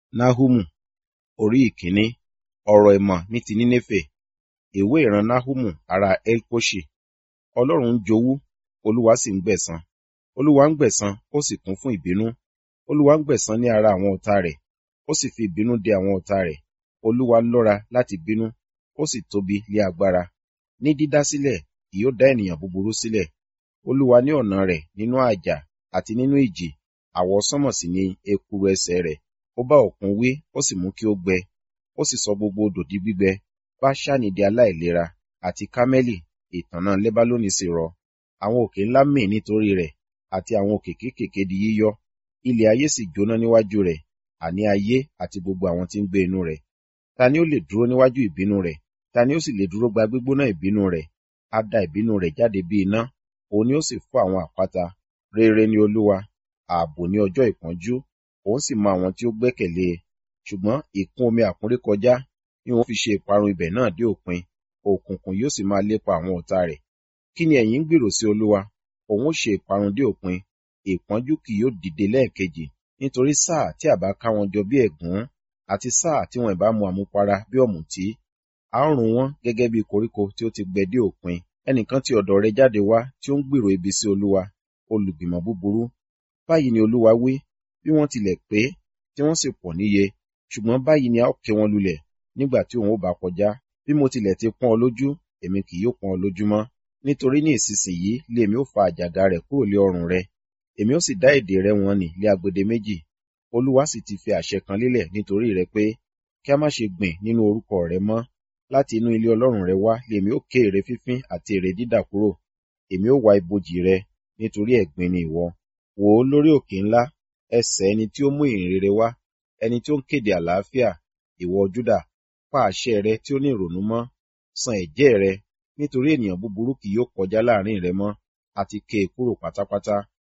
Náhúmù orí ìkíní ọ̀rọ̀ ìmọ̀ ní ti Nínéfè. Ìwé ìran Náhúmù ará Elkoṣi. Ọlọ́run ń jowú, Olúwa sì ń gbẹ̀san. Olúwa ń gbẹ̀san, ó sì kún fún ìbínú. Olúwa ń gbẹ̀san ní ara àwọn ọ̀tá rẹ̀, ó sì fi ìbínú dè àwọn ọ̀tá rẹ̀. Olúwa lọ́ra láti bínú, ó sì tóbi lé agbára. Ní dídá sílẹ̀, kì yóò dá ènìyàn búburú sílẹ̀. Olúwa ní ọ̀nà rẹ̀ nínú àjà àti nínú ìjì, àwọsánmọ̀ sì ni ekuru ẹsẹ̀ rẹ̀. Ó bá òkun wí, ó sì mú kí ó gbẹ. Ó sì sọ gbogbo odò di gbígbẹ. Báṣánì di aláìlera, àti Kámẹ́lì, ìtànná Lébálónì sì rọ. Àwọn òkè ńlá mì nítorí rẹ̀, àti àwọn òkè kéékèèké di yíyọ́. Ilẹ̀ ayé sì jóná níwájú rẹ̀, àní ayé àti gbogbo àwọn tí ń gbé inú rẹ̀. Ta ni ó lè dúró níwájú ìbínú rẹ̀? Ta ni ó sì lè dúró gba gbígbóná ìbínú rẹ̀? A da ìbínú rẹ̀ jáde bí iná, òun ni ó sì fọ́ àwọn àpáta. Rere ni Olúwa, ààbò ní ọjọ́ ìpọ́njú, òun sì mọ àwọn tí ó gbẹ́kẹ̀lé e. Ṣùgbọ́n ìkún omi àkúnrékọjá ni òun fi ṣe ìparun ibẹ̀ náà dé òpin, òkùnkùn yóò sì máa lépa àwọn ọ̀tá rẹ̀. Kí ni ẹ̀yin ń gbèrò sí Olúwa? Òun ó ṣe ìparun dé òpin, ìpọ́njú kì yóò dìde lẹ́ẹ̀kejì, nítorí sáà tí a bá ká wọn jọ bí ẹ̀gún, àti sáà tí wọn ìbá mu àmupara bí ọ̀mùtí. A ó run wọ́n gẹ́gẹ́ bí koríko tí ó ti gbẹ dé òpin. Ẹnìkan ti ọ̀dọ̀ rẹ jáde wá tí ó ń gbèrò ibi sí Olúwa, olùgbìmọ̀ búburú. Báyìí ni Olúwa wí, bí wọ́n tilẹ̀ pé, tí wọ́n sì pọ̀ níye, ṣùgbọ́n báyìí ni a ó ké wọn lulẹ̀ nígbà tí òun ó bá kọjá. Bí mo tilẹ̀ ti pọ́n ọ lójú, èmi kì yóò pọ́n ọ lójú mọ́. Nítorí ní ìsinsìnyí lé èmi ó fa àjàgà rẹ̀ kúrò lé ọrùn rẹ. Èmi ó sì dá èdè rẹ wọ̀n nì lé agbede méjì. Olúwa sì ti fi àṣẹ kan lélẹ̀ nítorí rẹ pé, kí a má ṣe gbìn nínú orúkọ rẹ mọ́. Láti inú ilé Ọlọ́run rẹ wá lé èmi ó ké ère fífín àti ère dídà kúrò. Èmi ó wa ibojì rẹ, nítorí ẹ̀gbin ni ìwọ. Wò ó lórí òkè ńlá, ẹsẹ̀ ẹni tí ó mú ìyìn rere wá, ẹni tí ó ń kéde àlàáfíà, ìwọ Júdà, pa àṣẹ rẹ tí ó ní ìrònú mọ́, san ẹ̀jẹ́ rẹ, nítorí ènìyàn búburú kì yóò kọjá láàrin rẹ mọ́, àti ké e kúrò pátápátá.